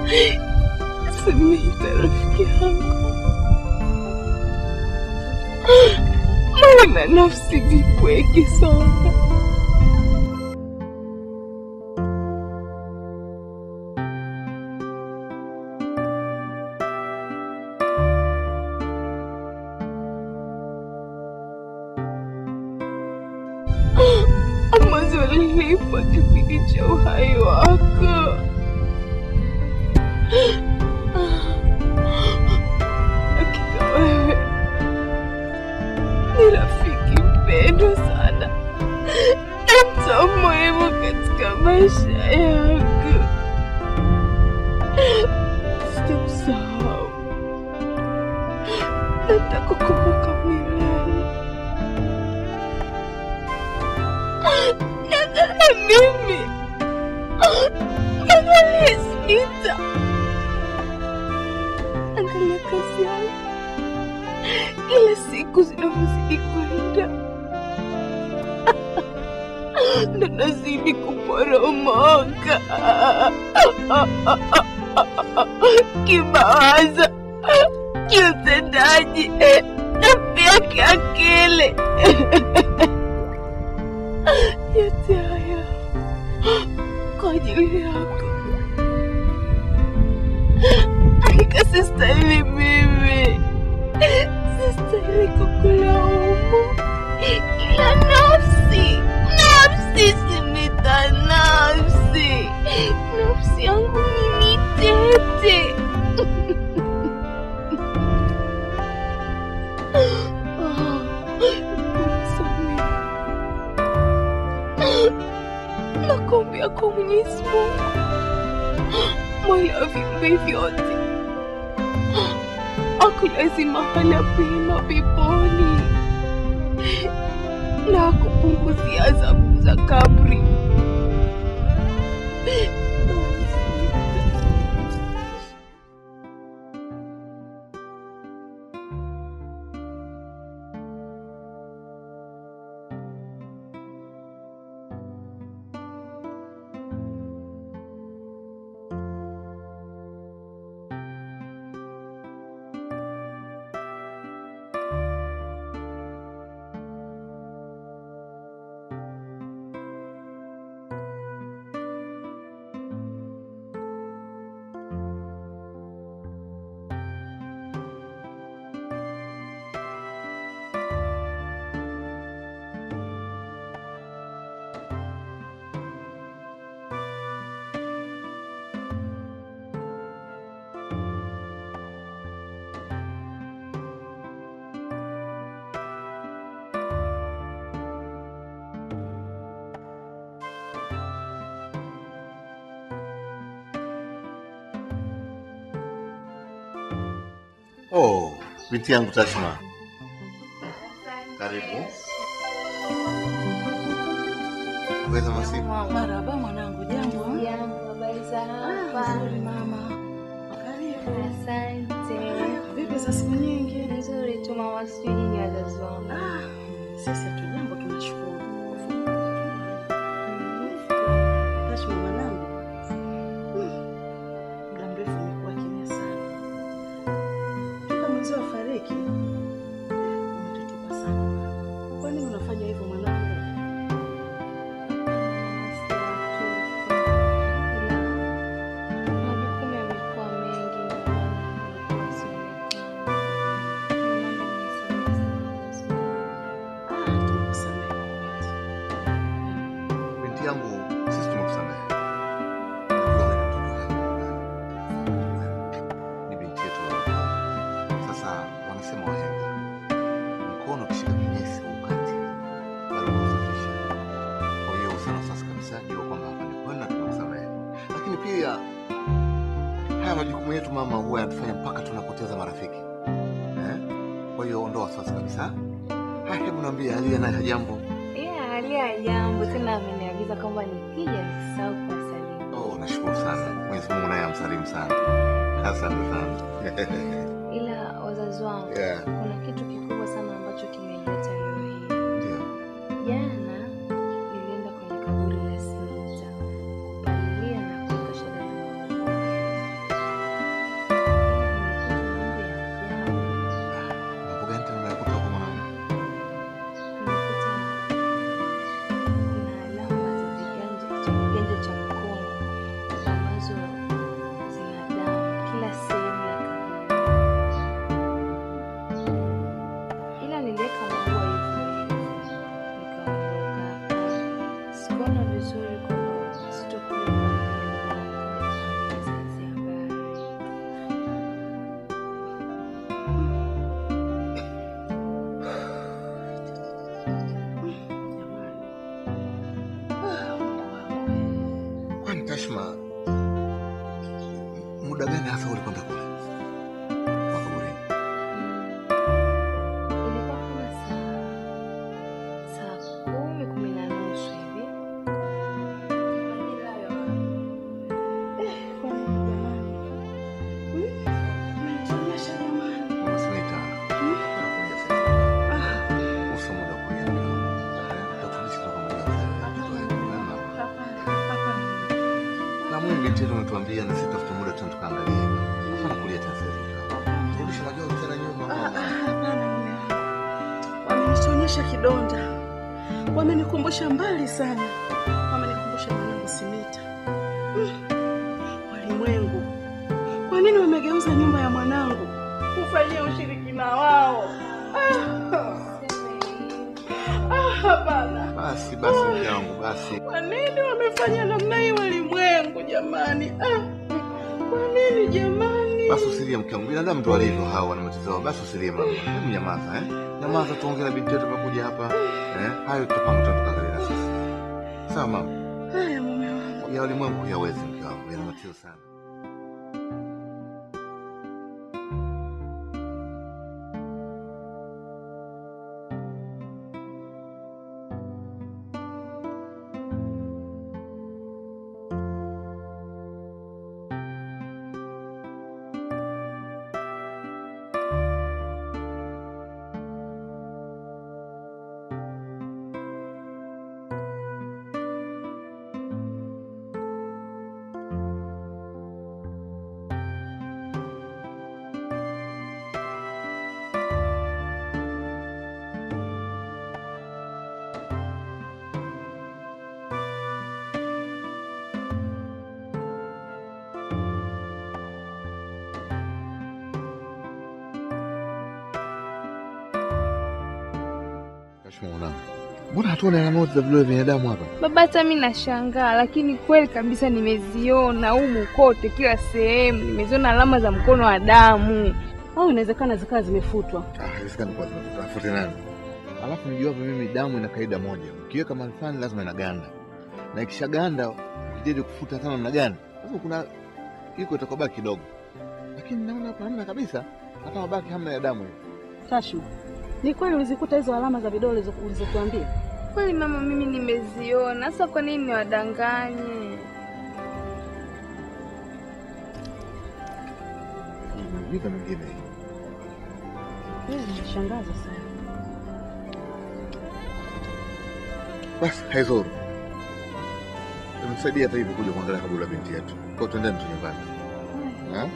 Simita rafiki yangu, maana nafsi vipweke sana. ambazo lilipa kipindi cha uhai wako. Hakika wewe ni rafiki mpendwa sana na mtu muhimu katika maisha yangu. Sitakusahau, nitakukumbuka milele. Angalia mimi, angalia Smita, angalia kazi yangu, kila siku zinavyozidi kwenda ndo nazidi kuporomoka kimawazo, kiutendaji na pia kiakili. yote haya kwa ajili yako. Hakika sistahili mimi, sistahili kukulaumu, ila nafsi, nafsi Simita, nafsi, nafsi yangu mimi tete Oh, nisamehe. nakuombea kwa Mwenyezi Mungu mola wa viumbe vyote akulazi mahala pema peponi na kupunguzia adhabu za kabri. Oh, binti yangu Tashma, karibu. Weza masiku. Marhaba mwanangu, jambo? Habari za Ah, hapa? nzuri mama. Karibu. Asante. Vipi za siku nyingi? Nzuri tu mama, sijui nyinyi wazazi wangu. Ah, sisi hatujambo, tunashukuru. Tashma mwanangu, hmm, muda mrefu umekuwa kimya sana. Toka mwezi wa fariki umetutupa sana. Kwa nini unafanya hivyo mwanangu? Majukumu yamekuwa mengi ndio maana nimekuwa sionekani. Ah, tunakusamehe kwa kweli. Binti yangu, sisi tumekusamehe. Najua wewe ni mtoto wangu nyumbani. Ni binti yetu wa pekee. Sasa wanasema wahenga, mkono ukishika kinyesi ukati bado kusafisha. Kwa hiyo sana sasa kabisa jua kwamba hapa ni kweli na tumekusamehe, lakini pia haya majukumu yetu mama huwa yanatufanya mpaka tunapoteza marafiki eh? Kwa hiyo ondoa wasiwasi kabisa. Haya, hebu niambie, Alia naye hajambo? Yeah, Alia jambo tena ameniagiza kwamba nikija nisisahau kuwasalimu. Oh, nashukuru sana. Mwenyezi Mungu naye amsalimu sana. Asante sana. Ila wazazi wangu, Yeah. kuna kitu kikubwa sana ambacho kimenileta leo hii. Ndio. Jana nilienda kwenye kaburi la Smita kupalilia na kuweka shada la maua. Tashma, muda gani hasa ulikwenda kule makaburini? Ilikuwa kama saa saa kumi kumi na nusu hivi. Majira hayo. Kwa nini jamani? Hmm? Mnanichomesha jamani. Unasema ita nakuja sasa. Ah, Uso muda wa kulia mke wangu. Tutakurudisha kutoka moja kwa moja. hapana, hapana. Na Mungu binti yetu ametuambia na sisi tutafuta muda tena tukaangalie. Hapana kulia tena sasa mke wangu. Turudishe majozi tena nyuma. Ah, ah, hapana mume wangu. Wamenichonyesha kidonda, wamenikumbusha mbali sana, wamenikumbusha mwanangu Simita. Hmm. Walimwengu, kwa nini wamegeuza nyumba ya mwanangu kufanyia ushirikina wao? Ah, ah, hapana. Basi basi mke wangu basi. Kwa nini wamefanya namna hii walimwengu jamani? Ah, kwa nini jamani? Basi usilie mke wangu. Binadamu tu walivyo hawa wana matatizo yao. Basi usilie mama. Hebu nyamaza eh. Nyamaza tuongee na binti yetu tumekuja hapa. Eh? Hayo tutapanga tena tukaangalia na sisi. Sawa mama. Haya mume wangu. Ya ulimwengu huyawezi mke wangu. Yana matatizo sana. Kashma mwanangu. Mbona hatuoni alama zote za vidole vya binadamu hapa? Baba, hata mi nashangaa, lakini kweli kabisa nimeziona humu kote, kila sehemu nimeziona alama za mkono wa damu. Au inawezekana zikawa zimefutwa. Ah, haiwezekani kwa sababu tutafute nani? Alafu nijua hapa mimi damu ina kaida moja. Ukiweka mahali fulani lazima inaganda. Na ikishaganda ukijaribu kufuta sana namna gani? Lazima kuna iko itakobaki kidogo. Lakini naona hapa hamna kabisa. Hata mabaki hamna ya damu hiyo. Tashu, ni kweli ulizikuta hizo alama za vidole ulizo- ulizotuambia? Kweli mama, mimi nimeziona. Sasa kwa nini niwadanganye? Miujiza mingine hii. Eh, Inashangaza sana. Basi haizuru. Tumsaidia hata hivi kuja kuangalia kaburi la binti yetu. Kwa hiyo twendeni tu nyumbani. Ha?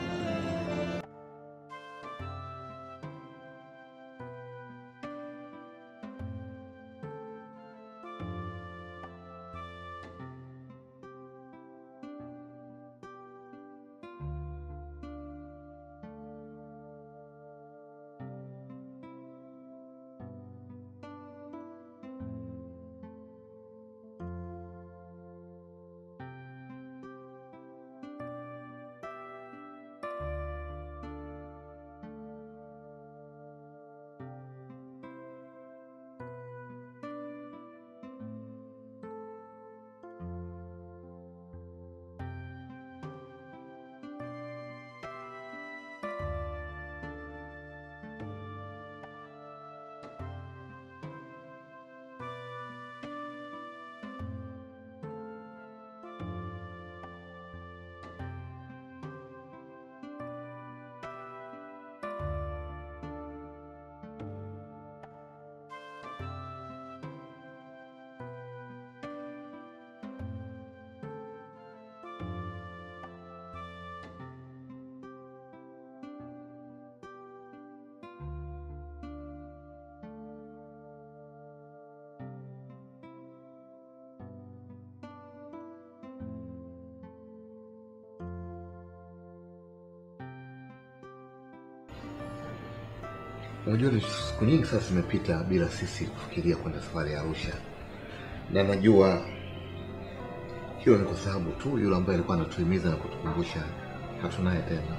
Unajua ni siku nyingi sasa zimepita bila sisi kufikiria kwenda safari ya Arusha, na najua hilo ni kwa sababu tu yule ambaye alikuwa anatuhimiza na kutukumbusha hatunaye tena.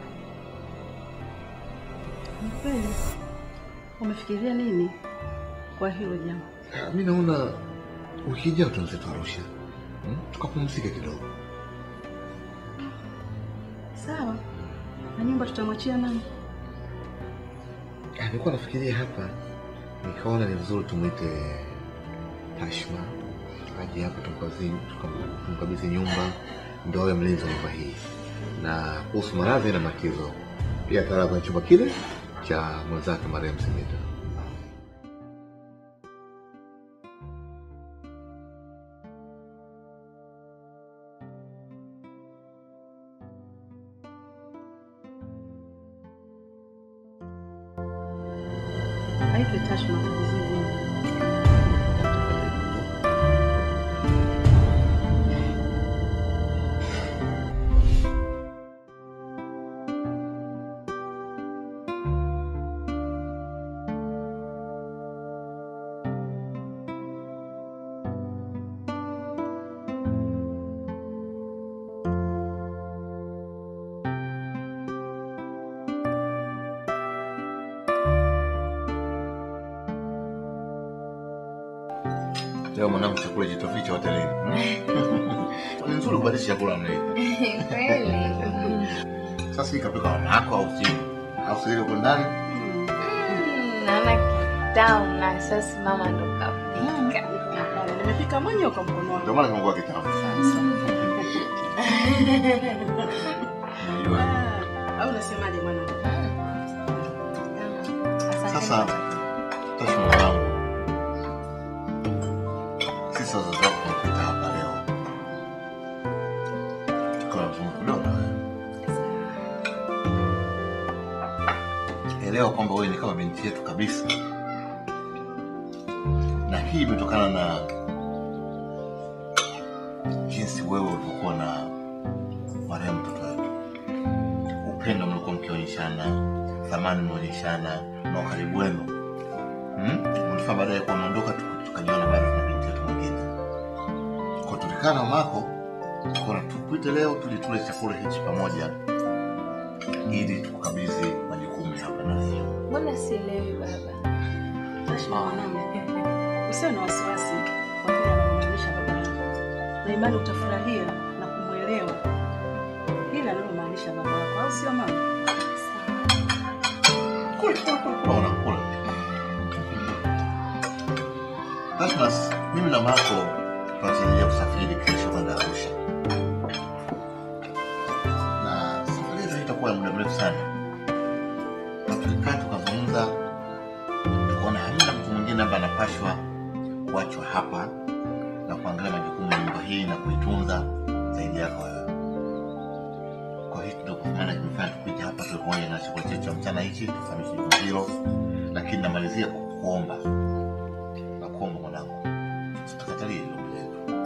Ni kweli. Umefikiria nini kwa hilo jambo? Ah, Mi naona wiki ijayo tuanze tu Arusha, hmm? tukapumzike kidogo. Sawa. Na nyumba tutamwachia nani? Ah, Nilikuwa nafikiria hapa, nikaona ni vizuri tumwite Tashma aje hapa tumkabidhi tukam- tumkabidhi nyumba, ndio awe mlinzi wa nyumba hii, na kuhusu maradhi na makizo pia atalala kwenye chumba kile cha mwenzake marehemu Simita. Aitwe Tashma tukabidhi nyumba. Leo mwanangu, chakula jitoficha hotelini. Ni nzuri kubadilisha chakula mna hii. Kweli. Sasa hii kapika mama yako au si? Au si ile uko ndani? Mm, Naona kitamu na sasa mama ndo kapika. Hapana, nimepika mwenyewe kwa mkono wangu. Ndio maana kimekuwa kitamu. Unajua. Ah, Au unasemaje mwanangu? Sasa Tashma mwanangu, sisi wazazi wako tumekuita hapa leo tukawa tunazungumza kidogo na wewe. Elewa kwamba wewe ni kama binti yetu kabisa, na hii imetokana na jinsi wewe ulivyokuwa na marehemu mtoto wetu, upendo mlikuwa mkionyeshana, thamani mnaonyeshana na ukaribu wenu hmm? Ulifaa baadaye kuwa unaondoka tuka- tukajiona bado tuna binti yetu mwingine. Kwa tulikaa na mamako tukaona tukuite leo tuli tule chakula hichi pamoja ili tukukabidhi majukumu ya hapa na leo. Mbona sielewi baba? Tashma mwanangu. Usiwe na wasiwasi kwa kile anamaanisha baba yangu. Na imani utafurahia na kumwelewa ile anayomaanisha baba yako, au sio mama? Kule kule kule kule unakula. Tasmas, mimi na mamako tunatarajia kusafiri kesho kwenda Arusha. Na safari hiyo itakuwa ya muda mrefu sana. Na tulikaa tukazungumza, tukaona hamna mtu mwingine ambaye anapashwa kuachwa hapa na kuangalia majukumu ya nyumba hii na kuitunza zaidi yako wewe. Kwa hiyo ndio kwa maana kimefanya tukuja hapa tuwe pamoja na chakula chetu cha mchana hichi tufahamishe jambo hilo, lakini namalizia kwa kuomba na kuomba mwanangu, usitukatalie hilo ombi letu.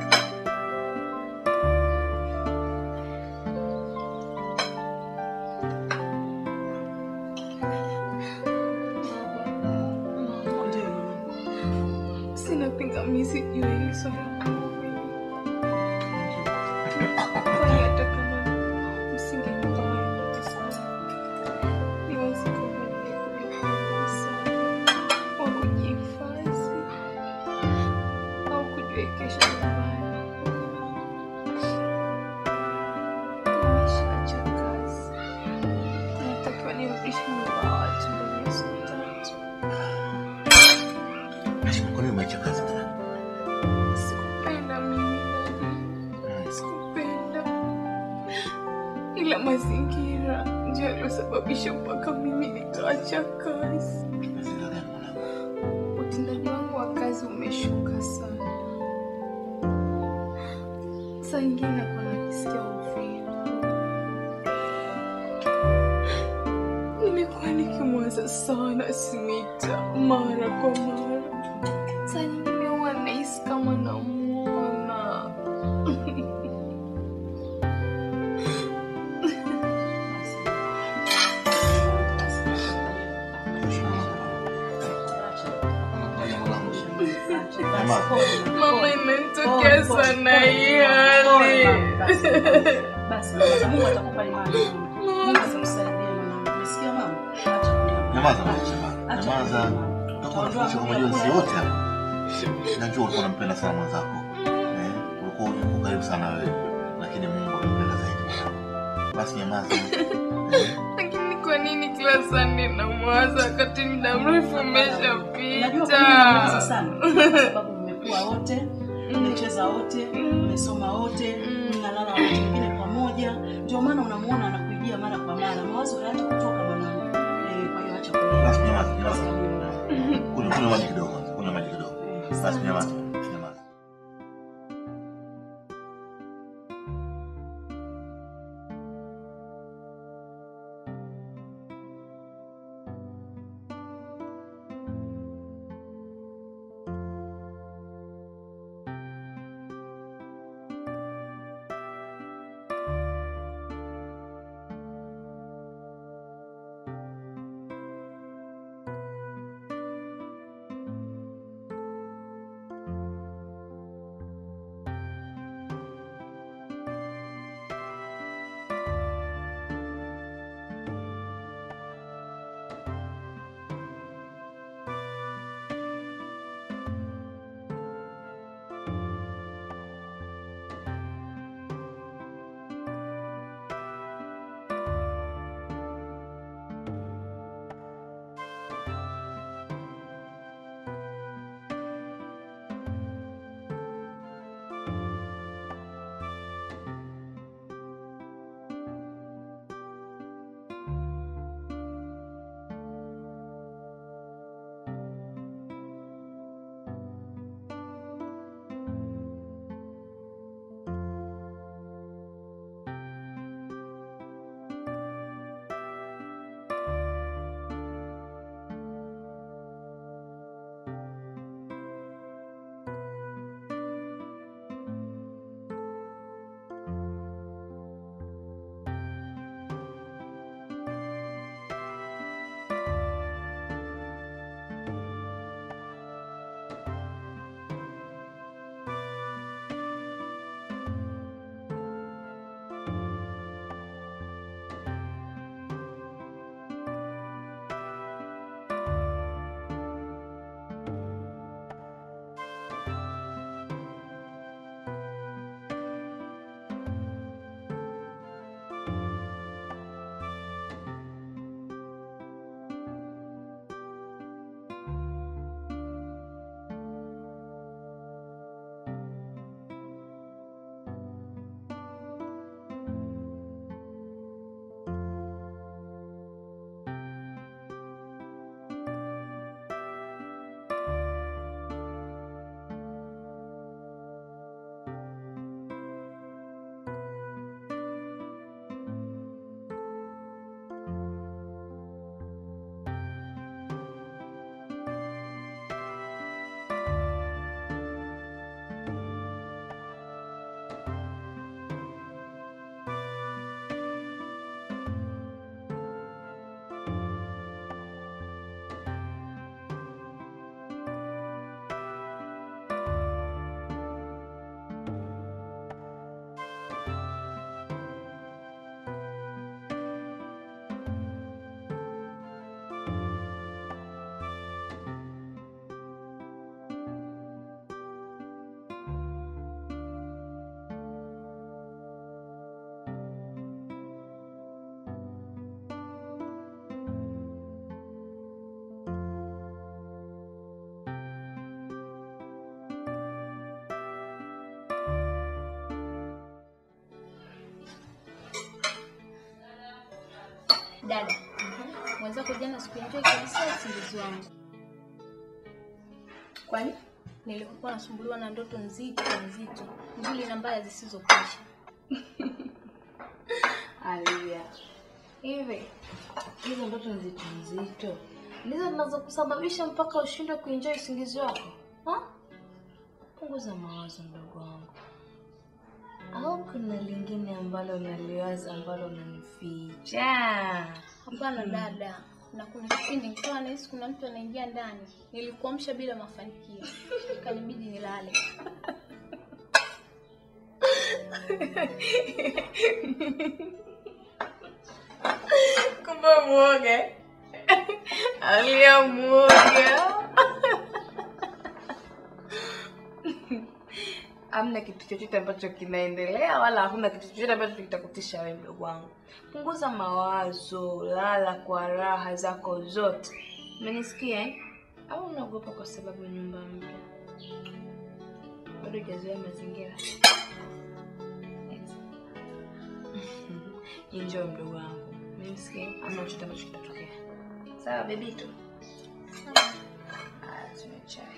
Ndio mwanangu. Sina pingamizi juu ya hili swala. Kwani hata kama msingekuwa niwezi kufanya wa kujihifadhi au kujiwekesha nyumbani. Nimeshaacha kazi. Natakiwa nirudishe nyumba ya watu ndani ya siku tatu. Nashukuru kwa nini umeacha kazi tena? Sikupenda mimi nani, sikupenda, ila mazingira ndio yaliyosababisha mpaka mimi nikaacha kazi. Mazingira gani mwanangu? Utendaji wangu wa kazi umeshuka sana. Saa ingine nakuwa najisikia uvivu. Nimekuwa nikimwaza sana Smita mara kwa mara. Saa nyingine huwa nahisi kama namuona. Mama, imenitokea sana hii hali. Basi baba, Mungu atakupa imani. Mungu atakusaidia mwanangu. Umesikia mama? Acha kulia. Nyamaza mwache bana. Acha Nyamaza. kulia, mama. Utakuwa unafundisha kwa majonzi yote hapa. Najua ulikuwa unampenda sana mwenzako. Eh, ulikuwa uko karibu sana wewe, lakini Mungu amempenda zaidi mwanangu. Basi nyamaza. Lakini kwa nini kila Sunday namwaza wakati muda mrefu Unajua kwa nini namuwaza umeshapita? sana? Kwa sababu mmekuwa wote, mmecheza wote, mmesoma wote, mnalala wote wengine pamoja. Ndio maana unamuona anakuijia mara kwa mara. Mawazo hayaacha kutoka mwanangu. Eh, kwa hiyo acha kulia. Basi nyamaza, nyamaza. Kunywa kunywa maji kidogo. Kunywa maji kidogo. Basi nyamaza. Nyamaza. Dada, mwenzako jana sikuenjoy kabisa usingizi wangu. Kwani? Nilikuwa nasumbuliwa na ndoto nzito nzito, nzuri na mbaya zisizokwisha. Alia. Hivi hizo ndoto nzito nzito ndizo zinazokusababisha mpaka ushindwe kuenjoy usingizi wako ha? Punguza mawazo mdogo wangu, au kuna lingine ambalo unaliwaza ambalo unanificha? Hapana dada, na kuna kipindi nikawa nahisi kuna mtu anaingia ndani, nilikuamsha bila mafanikio, ikanibidi nilale. Kumbe mwoga Alia, mwoga hamna kitu chochote ambacho kinaendelea wala hakuna kitu chochote ambacho kitakutisha wewe mdogo wangu. Punguza mawazo, lala kwa raha zako zote. Umenisikia eh? Au unaogopa kwa sababu nyumba mpya? Bado hujazoea mazingira. Enjoy mdogo wangu. Umenisikia? Hamna chochote ambacho kitatokea. Sawa bebito? Ah, tunywe chai.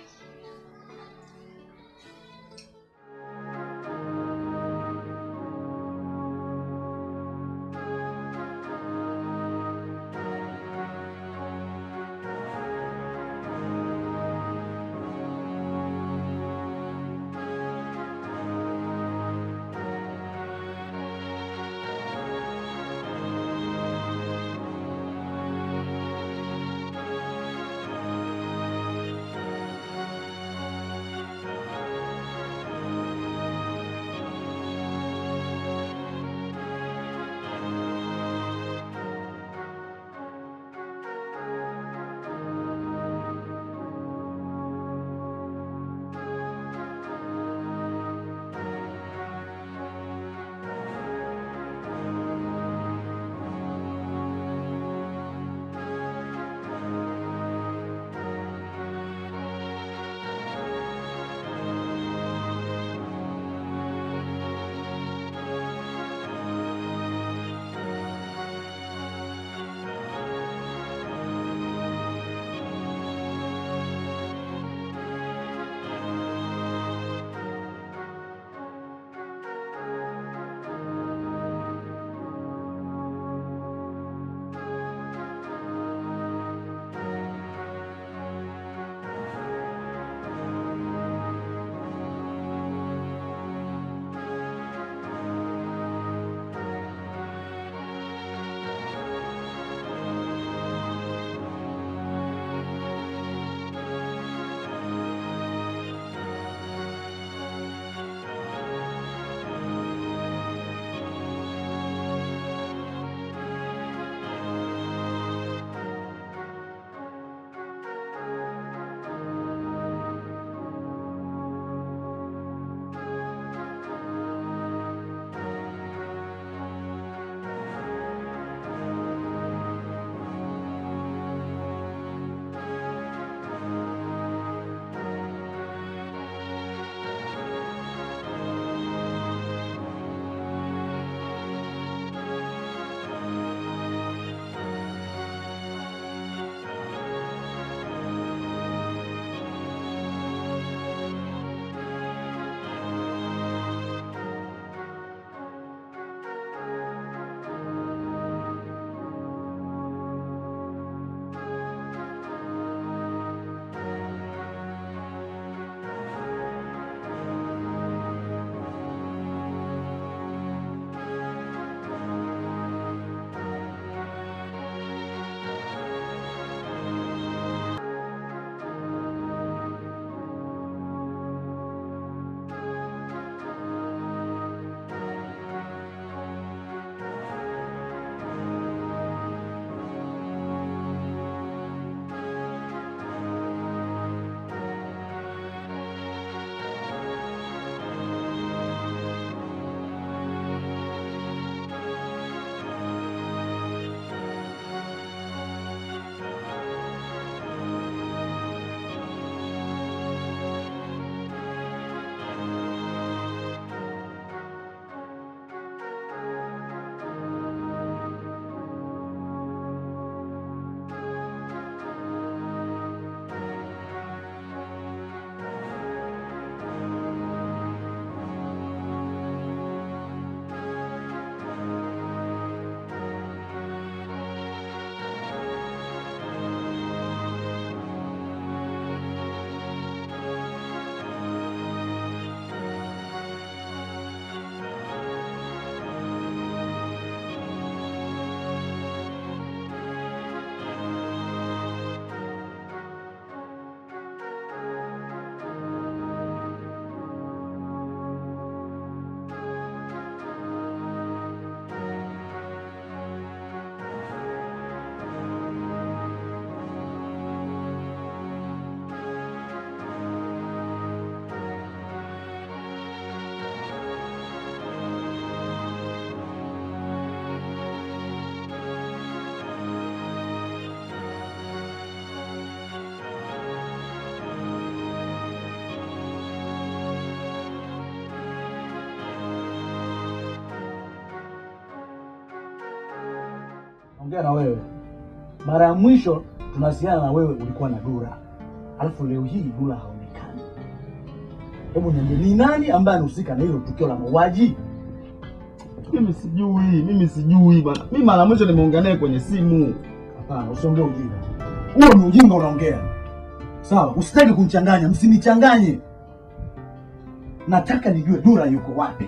naongea na wewe. Mara ya mwisho tunawasiliana na wewe ulikuwa na Dura, alafu leo hii Dura haonekani. Hebu niambie, ni nani ambaye anahusika na hilo tukio la mauaji? Mimi sijui, mimi sijui bana. Mimi mara mwisho nimeongea naye kwenye simu. Hapana, usiongee ujinga. Huo ni ujinga unaongea. Sawa, usitaki kunichanganya, msinichanganye. Nataka nijue Dura yuko wapi.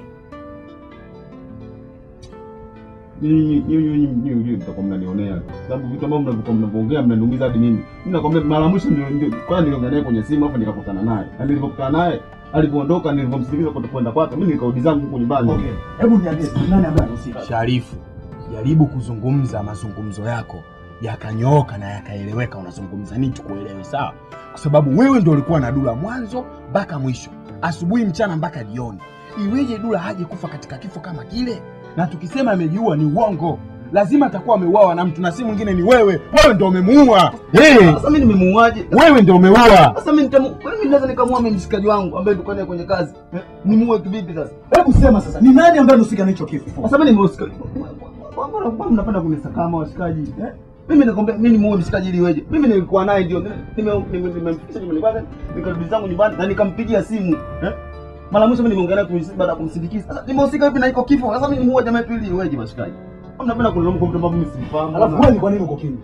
Nyinyi nyinyi nyinyi nyinyi mtakuwa mnanionea. Sababu vitu ambavyo mnavuka mnavyoongea mnaniumiza hadi mimi. Mimi nakwambia mara mwisho ndio ndio kwanza niliongea naye kwenye simu hapo nikakutana naye. Na nilipokutana naye alipoondoka nilipomsindikiza kwa kwenda kwake mimi nikarudi zangu huko nyumbani. Okay. Hebu niambie ni nani ambaye anahusika? Sharifu, jaribu kuzungumza mazungumzo yako yakanyooka na yakaeleweka. Unazungumza nini tukuelewe, sawa? Kwa sababu wewe ndio ulikuwa na Dula mwanzo mpaka mwisho, asubuhi, mchana mpaka jioni. Iweje Dula haje kufa katika kifo kama kile? Na tukisema amejiua ni uongo, lazima atakuwa ameuawa na mtu, na si mwingine ni wewe. Wewe ndio umemuua. Hey, Sasa mimi nimemuaje? wewe ndio umeua. Sasa mimi nitamu, kwani mimi naweza nikamua mimi mshikaji wangu ambaye tulikuwa naye kwenye kazi. Eh, Nimuue kivipi sasa? Hebu sema sasa, ni nani ambaye anahusika na hicho kifo? Sasa mimi nimehusika. Mbona mbona mnapenda kunisakama washikaji? Eh? Mimi nakwambia mimi nimuue mshikaji ili iweje? Mimi nilikuwa naye ndio nime- nime- nimemfikisha nyumbani kwake, nikarudi zangu nyumbani na nikampigia simu. Eh? Mara mwisho mimi nimeongea naye kuhusu- baada ya kumsindikiza. Sasa nimehusika vipi na iko kifo? Sasa mimi nimuue jamaa yetu ili iweje washikaji? Mbona mnapenda kunilaumu kwa vitu ambavyo mimi sifahamu? Alafu wewe ni kwa nini uko kimya?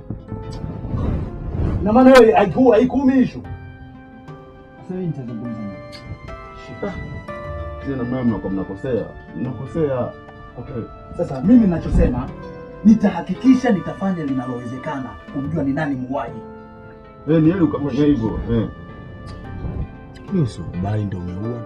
Na maana wewe haiku haikuumi issue. Sasa mimi nitazungumza nini? Tena mama mnakuwa mnakosea. Mnakosea. Okay. Sasa mimi ninachosema nitahakikisha nitafanya linalowezekana kumjua ni nani muuaji. Eh, ni heri ukafanya hivyo. Eh. Lakini usikubali ndio umeua.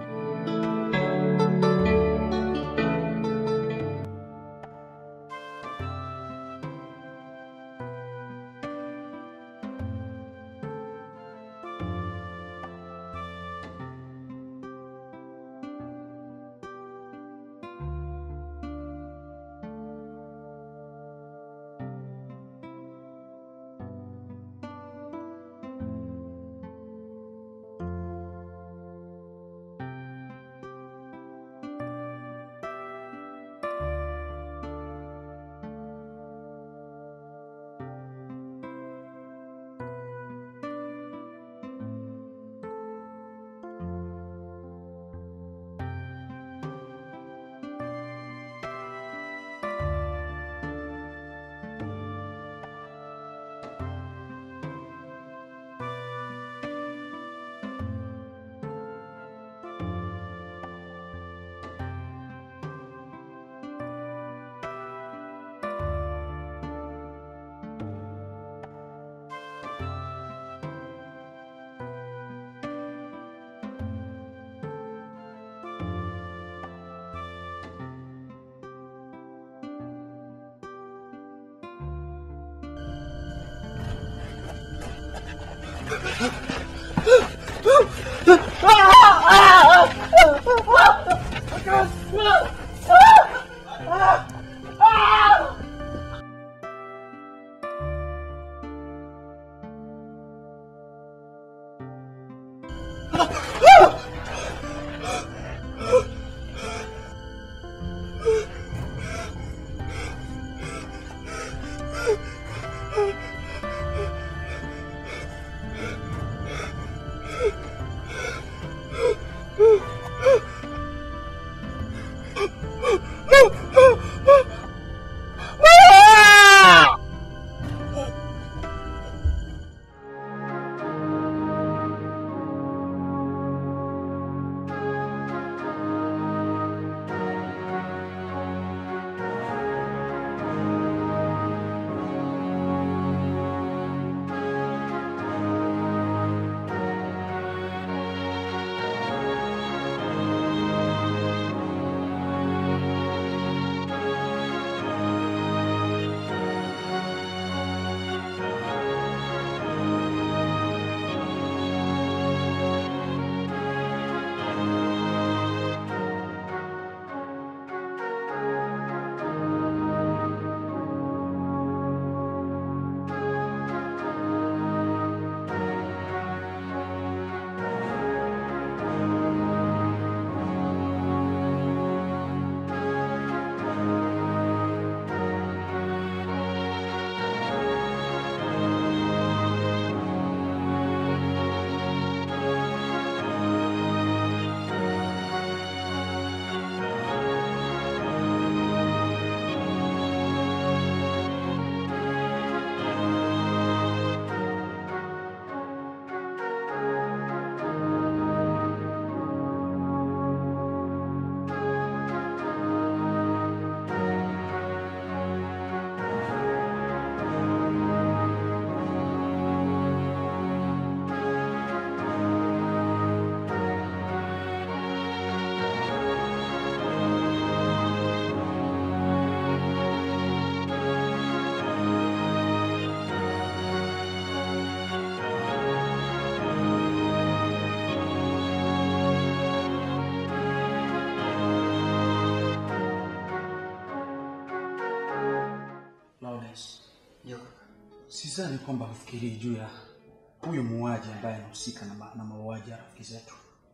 Sidhani kwamba hufikirii juu ya huyu muuaji ambaye anahusika na, ma- na mauaji ya rafiki zetu.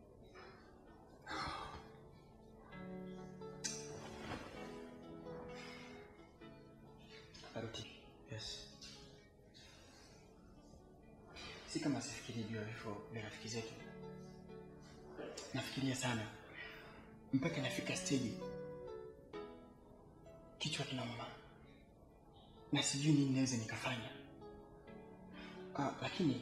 Baruti, Yes. si kama sifikirii juu ya vifo vya rafiki zetu. Nafikiria sana mpaka nafika stage kichwa kinauma na sijui nini naweza nikafanya. Ah, lakini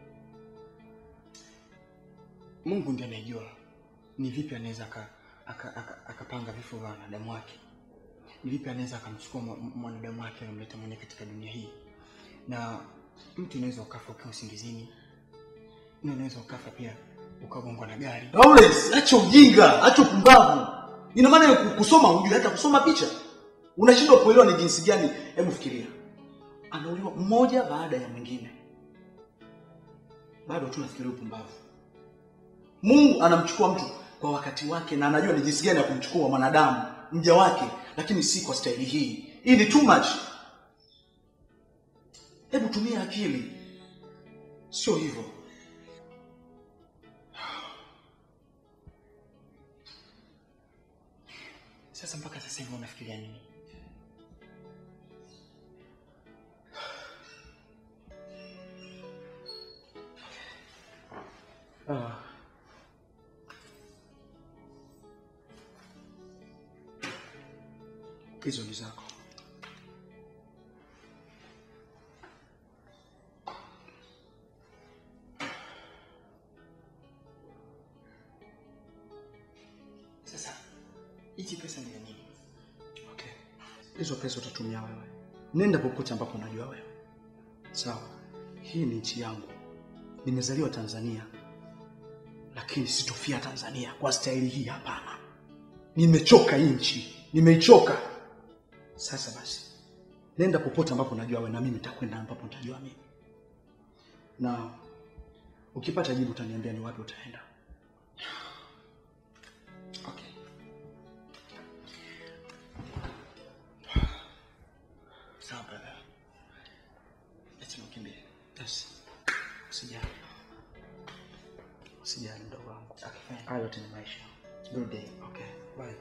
Mungu ndiye anayejua ni vipi anaweza aka- aka- aka- akapanga vifo vya wanadamu wake, ni vipi anaweza akamchukua mwa- mwanadamu wake anamleta mwenye katika dunia hii. Na mtu unaweza ukafa ukiwa usingizini, na unaweza ukafa pia ukagongwa na gari. Lawrence, acha ujinga, acha upumbavu. Ina maana ya kusoma hujui hata kusoma picha. Unashindwa kuelewa ni jinsi gani. Hebu fikiria, anauliwa mmoja baada ya mwingine, bado tu nafikiria upumbavu. Mungu anamchukua mtu kwa wakati wake, na anajua ni jinsi gani ya kumchukua mwanadamu mja wake, lakini si kwa staili hii. Hii ni too much. Hebu tumia akili, sio hivyo. Sasa mpaka sasa hivi unafikiria nini? Ah. Hizo ni zako. Sasa hichi pesa ni ya nini? Okay. Hizo pesa utatumia wewe. Nenda popote ambapo unajua wewe. Sawa. Hii ni nchi yangu. Nimezaliwa Tanzania. Lakini sitofia Tanzania kwa staili hii hapana. Nimechoka hii nchi. Nimeichoka. Sasa basi. Nenda popote ambapo unajua wewe na mimi nitakwenda ambapo nitajua mimi. Na ukipata jibu utaniambia ni wapi utaenda. Okay. Sawa brother. Acha nikimbie. Yes. Usijali. Usijali mdogo wangu. Okay, fine. Hayo yote ni maisha. Good day. Okay. Bye.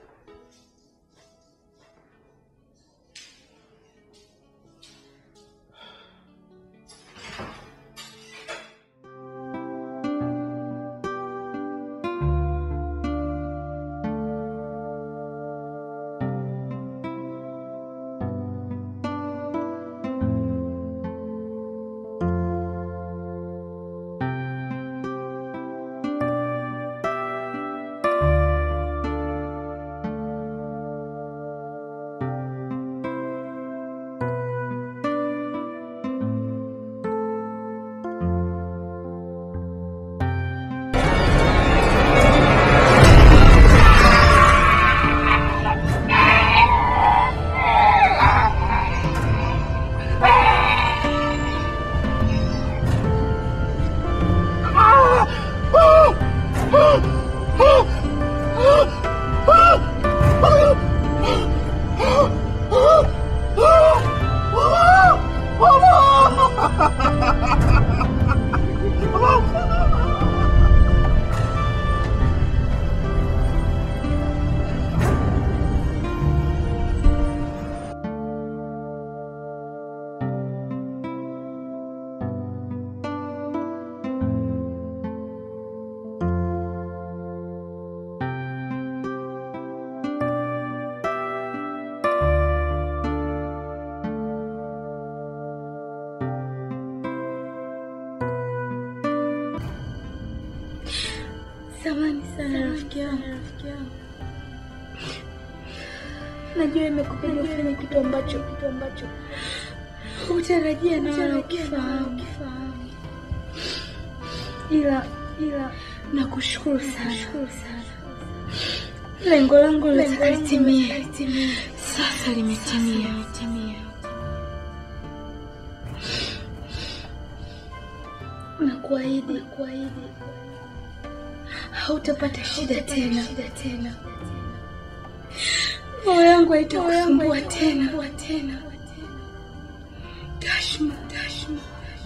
Samani sana rafiki yangu. Najua imekupiga ufanye kitu ambacho kitu ambacho hutarajia na wala ukifahamu. Ila ila nakushukuru sana. Lengo langu lazima litimie. Sasa limetimia. Nakuahidi, kuahidi hautapata shida tena. Roho yangu haitakusumbua tena. Tashma, Tashma.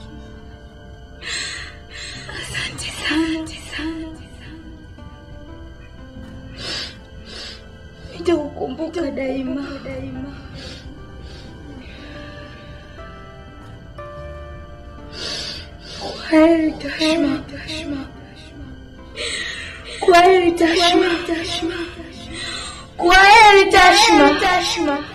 Asante sana, sana. Nitakukumbuka daima, daima. Kwaheri Tashma, Tashma. Kwaheri Tashma, Tashma. Kwaheri Tashma, Tashma.